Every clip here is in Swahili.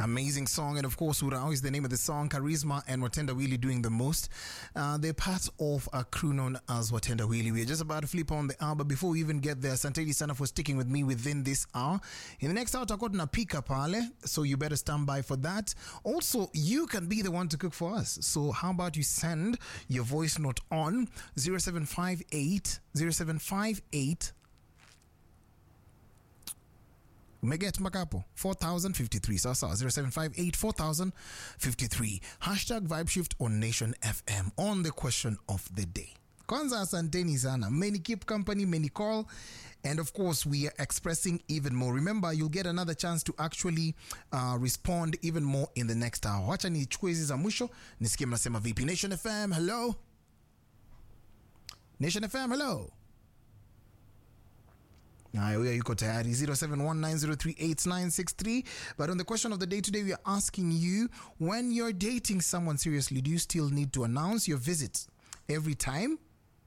Amazing song. And of course, Urao is the name of the song. Charisma and Watenda Wheelie doing the most. Uh, they're part of a crew known as Watenda Wheelie. We're just about to flip on the hour, but before we even get there, Santeli Sana for sticking with me within this hour. In the next hour, tutakuwa tunapika pale, so you better stand by for that. Also, you can be the one to cook for us. So how about you send your voice note on 0758 0758 umeget mpaka hapo 4053 sawa sawa 0758 4053 hashtag vibe shift on nation fm on the question of the day kwanza asanteni sana many keep company many call and of course we are expressing even more remember you'll get another chance to actually uh, respond even more in the next hour wacha nichukue hizi za mwisho nisikie mnasema vipi nation fm hello nation fm hello Haya, huyo yuko tayari 0719038963 but on the question of the day today we are asking you when you're dating someone seriously do you still need to announce your visits every time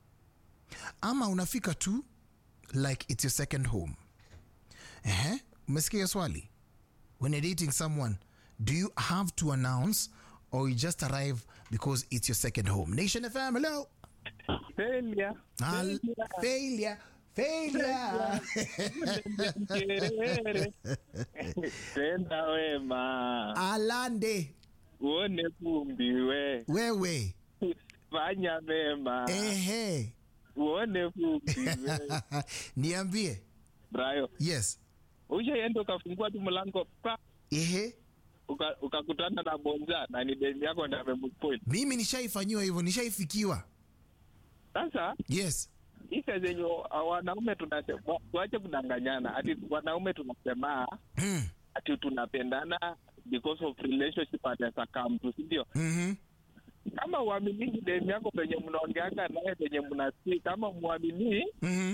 ama unafika tu like it's your second home Ehe, umesikia swali when you're dating someone do you have to announce or you just arrive because it's your second home nation fm hello Failure. Al- failure failure Mkerere. Tenda wema alande uone kumbi we wewe fanya mema ehe uone kumbi we niambie Brayo yes ushaenda ukafungua tu mlango pa ehe uka- ukakutana na bonza na ni deni yako ndo amempoint mimi nishaifanyiwa hivyo nishaifikiwa sasa yes isa zenye wanaume tunasema tuache kudanganyana ati wanaume tunasema mm. ati tunapendana because of relationship anaweza come tu sindio mm-hmm. kama uaminii demu yako penye mnaongeanga naye penye mnasii kama mwaminii Mm-hmm.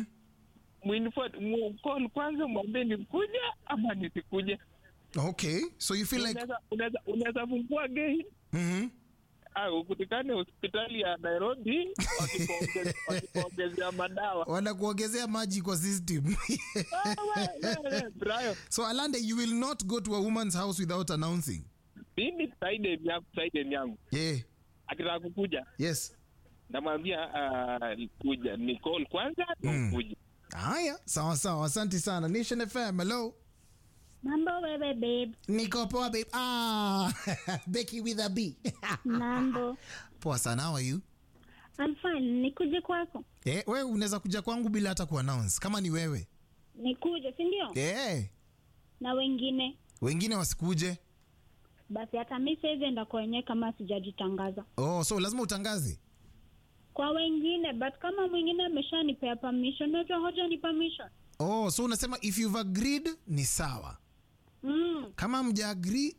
mwinfot kwanza mwambie nikuja ama nisikuje okay so you feel like Unaweza- unaweza- unaweza fungua gei mm-hmm. ah, ukutikane hospitali ya nairobi wakikuonge- wakikuongezea madawa wanakuongezea maji kwa system Ah, we- we- we, Brayo, so alande you will not go to a woman's house without announcing mimi saidem yangu saidem yangu yeah akitaka kukuja yes namwambia ah, kuja ni call kwanza Mm. kuja haya sawa sawa asante sana nation fm hello Mambo wewe babe. niko poa babe ah becky with a b Mambo. poa sana how are you I'm fine. Nikuje kwako. eh, wewe unaweza kuja kwangu bila hata kuannounce kama ni wewe Nikuje, si ndio? eh, Na wengine. wengine wasikuje Basi hata mimi siwezi enda kwa wenyewe kama sijajitangaza. oh, so lazima utangaze Kwa wengine, but kama mwingine ameshanipea permission, unajua hoja ni permission. oh, so unasema if you've agreed ni sawa Mm. kama mja agree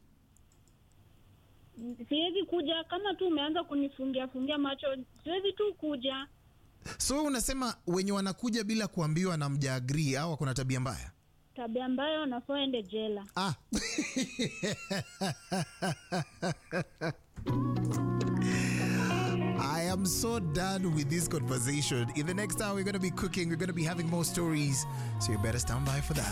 Siwezi kuja kama tu umeanza kunifungia fungia macho. Siwezi tu kuja. so unasema wenye wanakuja bila kuambiwa na mja agree au kuna tabia mbaya Tabia ambayo nafaa ende jela. ah. I am so done with this conversation. In the next hour, we're going to be cooking. We're going to be having more stories. So you better stand by for that.